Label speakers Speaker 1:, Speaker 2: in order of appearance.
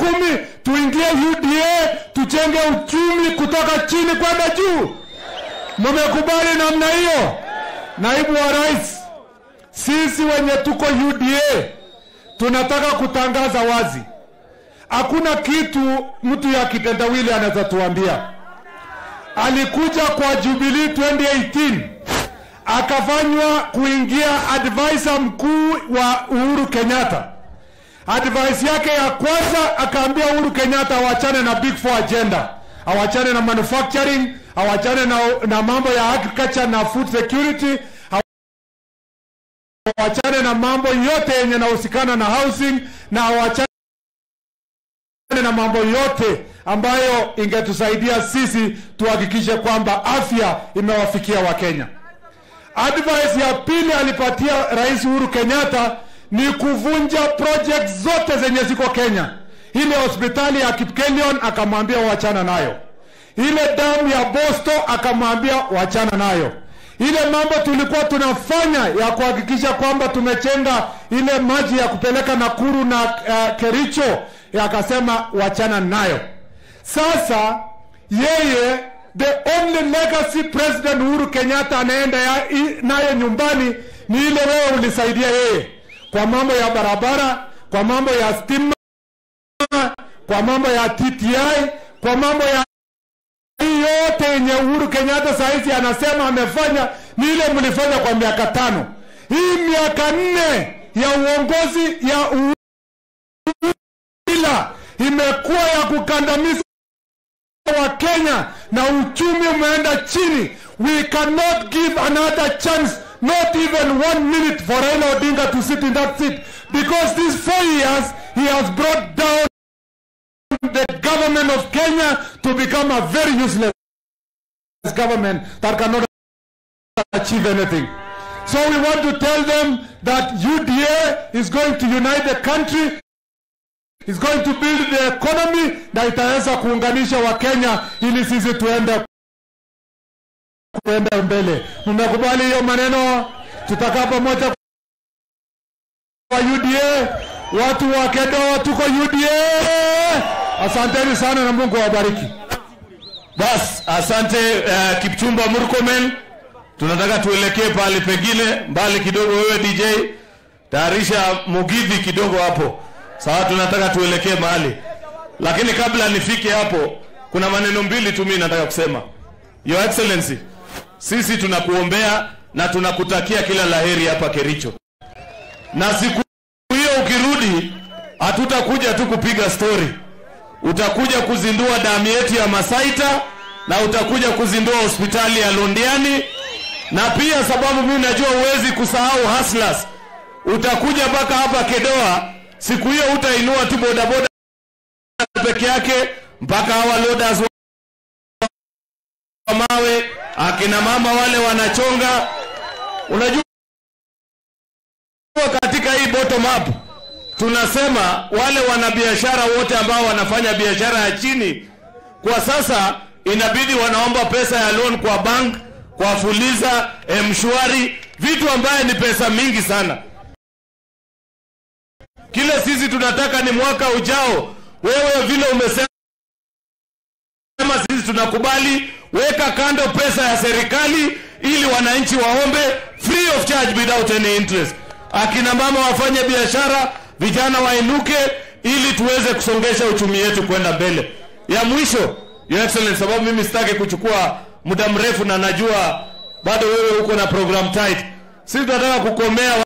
Speaker 1: uchumi, tuingie UDA, tujenge uchumi kutoka chini kwenda juu. Mumekubali namna hiyo? Naibu wa rais, sisi wenye tuko UDA tunataka kutangaza wazi, hakuna kitu mtu ya kitendawili anaweza tuambia. Alikuja kwa Jubilee 2018 akafanywa kuingia advisor mkuu wa Uhuru Kenyatta. Advice yake ya kwanza akaambia Uhuru Kenyatta awachane na big four agenda, awachane na manufacturing, awachane na, na mambo ya agriculture na food security, awachane na mambo yote yenye nahusikana na housing na awachane na mambo yote ambayo ingetusaidia sisi tuhakikishe kwamba afya imewafikia Wakenya. Advice ya pili alipatia Rais Uhuru Kenyatta ni kuvunja project zote zenye ziko Kenya. Ile hospitali ya Kipkelion akamwambia wachana nayo, ile damu ya Bosto akamwambia wachana nayo, ile mambo tulikuwa tunafanya ya kuhakikisha kwamba tumechenga ile maji ya kupeleka Nakuru na uh, Kericho akasema wachana nayo. Sasa yeye the only legacy president Uhuru Kenyatta anaenda ya- i- nayo nyumbani ni ile wewe ulisaidia yeye kwa mambo ya barabara, kwa mambo ya stima, kwa mambo ya TTI, kwa mambo ya hii yote yenye Uhuru Kenyatta saizi anasema amefanya ni ile mlifanya kwa miaka tano. Hii miaka nne ya uongozi ya Uhuru ila imekuwa ya kukandamiza wa Kenya na uchumi umeenda chini. We cannot give another chance, not even one minute for Raila Odinga to sit in that seat because these four years he has brought down the government of Kenya to become a very useless government that cannot achieve anything. So we want to tell them that UDA is going to unite the country is going to build the economy na itaweza kuunganisha Wakenya ili sisi tuende kuenda mbele. Mmekubali hiyo maneno? Tutakaa pamoja kwa UDA, watu wa Kedo, tuko UDA. Asanteni sana na Mungu awabariki.
Speaker 2: Bas, asante uh, Kipchumba Murkomen. Tunataka tuelekee pahali pengine mbali kidogo. Wewe DJ, tayarisha Mugithi kidogo hapo. Sawa, tunataka tuelekee mahali, lakini kabla nifike hapo, kuna maneno mbili tu mimi nataka kusema. Your Excellency, sisi tunakuombea na tunakutakia kila laheri hapa Kericho, na siku hiyo ukirudi, hatutakuja tu kupiga story utakuja kuzindua damu yetu ya Masaita na utakuja kuzindua hospitali ya Londiani, na pia sababu mimi najua huwezi kusahau Haslas, utakuja mpaka hapa Kedoa. Siku hiyo utainua tu bodaboda peke yake mpaka hawa loaders wa mawe, akina mama wale wanachonga. Unajua katika hii bottom up tunasema wale wanabiashara wote ambao wanafanya biashara ya chini kwa sasa inabidi wanaomba pesa ya loan kwa bank kwa fuliza mshwari vitu ambaye ni pesa mingi sana kile sisi tunataka ni mwaka ujao wewe vile umesema sisi tunakubali weka kando pesa ya serikali ili wananchi waombe free of charge without any interest akina mama wafanye biashara vijana wainuke ili tuweze kusongesha uchumi wetu kwenda mbele ya mwisho your excellence sababu mimi sitaki kuchukua muda mrefu na najua bado wewe uko na program tight sisi tunataka kukomea